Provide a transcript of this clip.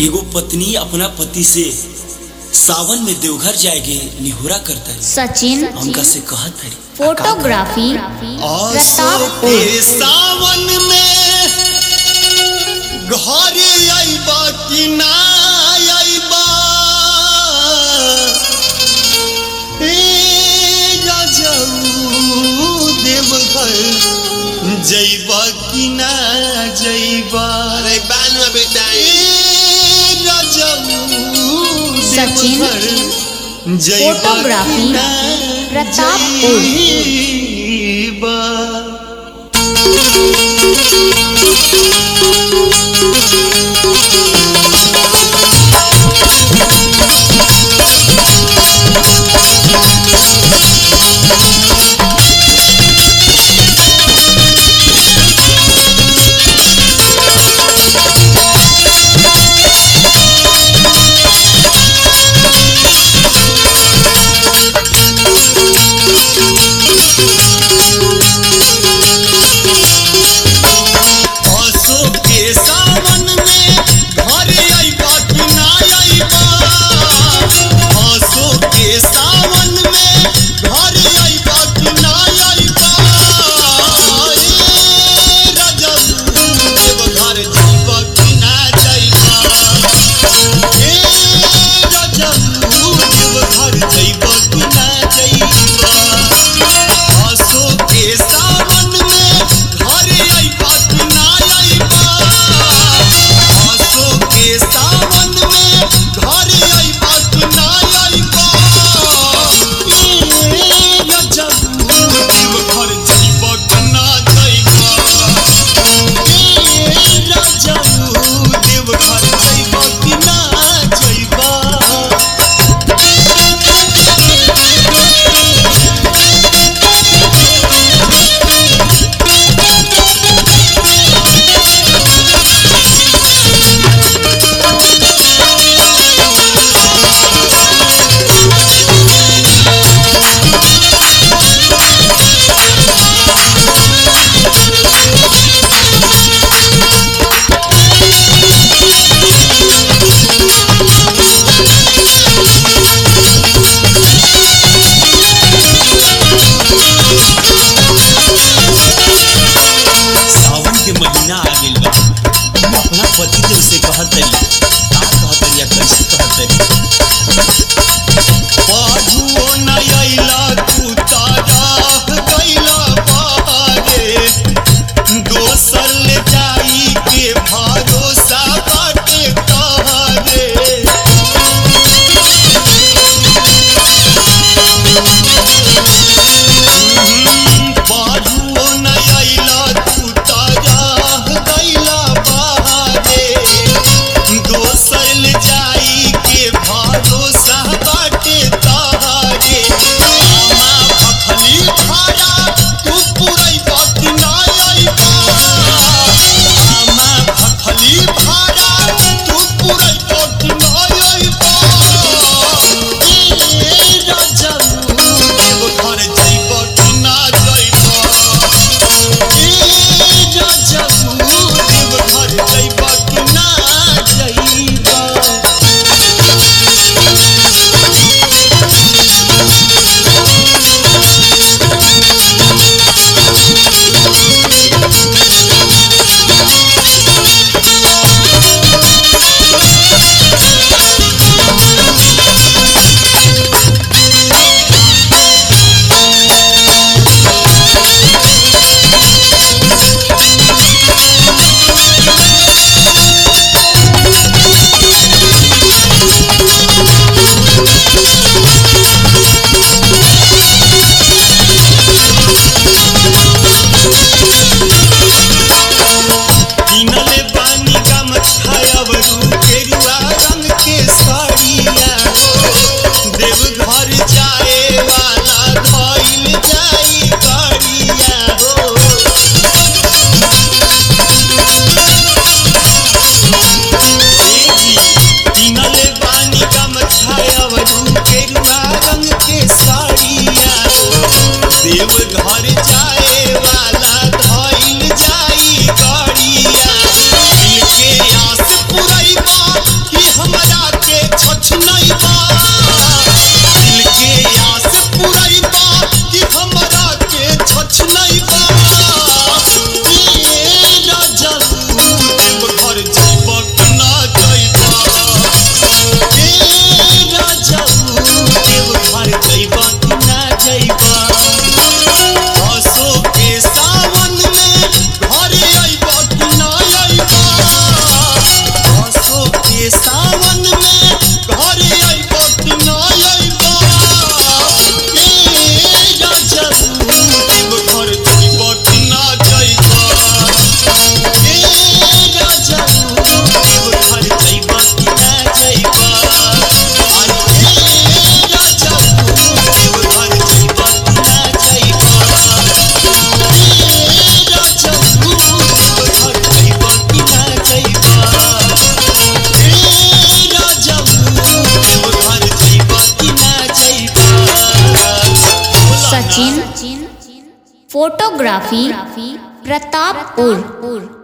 एगो पत्नी अपना पति से सावन में देवघर जाएगे निहोरा करता है सचिन हमका से कहत है फोटोग्राफी प्रताप ए सावन में घरे आइबा कि ना आइबा ए राजाऊ देवघर जइबा कि ना जइबा अरे बान में बेटा ए राजाऊ सचिन, देवघर जइबा फोटोग्राफी, कि ना प्रतापपुर। जइबा असो के सावन में हमरा के छछनैबा दिल के आस पुरैबा कि हमरा के छछनैबा ए राजा देव घर जइब कि ना जइबा ए राजा देव घर जइब कि ना जइबा आसो के सावन में घरे अइब कि ना अइबा आसो के सावन में घरे अइब कि ना अइबा ए राजा देव घर जइब कि ना जइबा ए राजा देव घर जइब कि ना जइबा अरे ए राजा देव घर जइब कि ना जइबा सचिन फोटोग्राफी प्रतापपुर